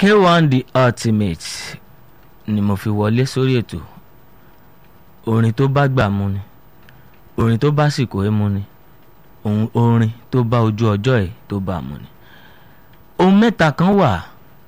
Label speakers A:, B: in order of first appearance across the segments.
A: K1 the ultimate ni mo fi wọlé sórí ètò orin tó bá gbà mu ni orin tó bá sìkò ẹ mu ni ohun orin tó bá ojú ọjọ́ ẹ̀ tó bá mu ni ohun mẹ́ta kan wà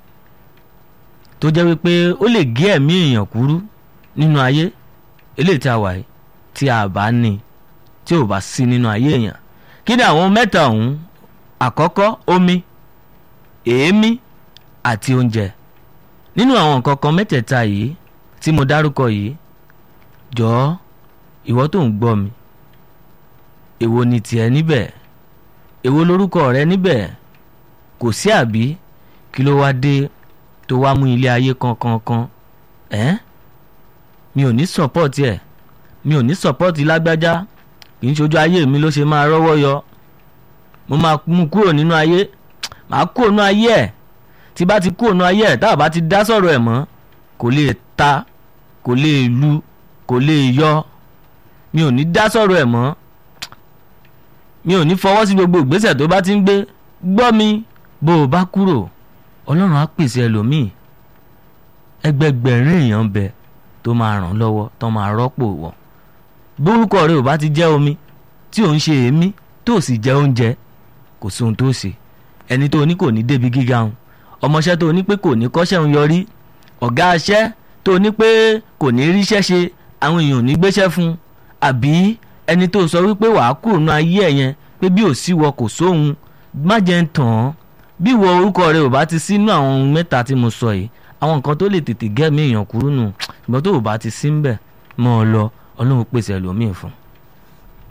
A: tó jẹ́ wípé ó lè gé ẹ̀mí èèyàn kúrú nínú ayé eléyìí tí a wà yìí tí a bá ní tí ò bá sí nínú ayé èèyàn kí ni àwọn mẹ́ta ọ̀hún àkọ́kọ́ omi èémí àti oúnjẹ nínú àwọn nǹkan kan mẹ́tẹ̀ẹ̀ta yìí tí mo dárúkọ yìí jọ̀ọ́ ìwọ tó ń gbọ́ mi èwo ni tiẹ̀ níbẹ̀ èwo lorúkọ rẹ níbẹ̀ kò sí àbí kí ló wá dé tó wá mú ilé ayé kankankan ẹ́ mi ò ní sọ́pọ́ọ̀tì ẹ̀ mi ò ní sọ́pọ́ọ̀tì lágbájá kì í ṣojú ayé mi ló ṣe máa rọ́wọ́ yọ mo máa mú kúrò nínú ayé màá kúrò nínú ayé ẹ̀ tí bá ti kúrò nínú ayé ẹ̀ tá a bá ti dá sọ̀rọ̀ ẹ̀ mọ́ kò lè ta kò lè lu kò lè yọ mi ò ní dá sọ̀rọ̀ ẹ̀ mọ́ mi ò ní fọwọ́ sí gbogbo ìgbésẹ̀ tó bá ti ń gbé gbọ́ mi bó o bá kúrò ọlọ́run á pèsè ẹlòmíì ẹgbẹgbẹ̀rin èèyàn bẹ tó máa ràn lọ́wọ́ tó máa rọ́pò wọ̀ bórúkọ rẹ ò bá ti jẹ́ omi tí ò ń ṣe èémí tó sì jẹ oúnjẹ kò sóhun tó ṣe ẹni tó ní kò ní débi gíga òun ọmọọṣẹ́ tó ní pé kò ní kọ́ṣẹ́ òun yọrí ọ̀gá aṣẹ́ tó ní pé kò ní ríṣẹ́ ṣe àwọn èèyàn ò ní gbéṣẹ́ fún un àbí ẹni tó sọ wípé wàá kúrò nú ayé ẹ̀ yẹn pé bí ò sí wọ kò sóhun má jẹ́ ń tàn án bí ìwọ orúkọ rẹ ò bá ti sínú àwọn ohun mẹ́ta tí mo sọ yìí àwọn nǹkan tó lè tètè gẹ́mí èèyàn kúrú nù ṣùgbọ́n tó ò bá ti sí ń bẹ̀ mọ́ ọ lọ ọlọ́run pèsè ẹlòmíì fún un.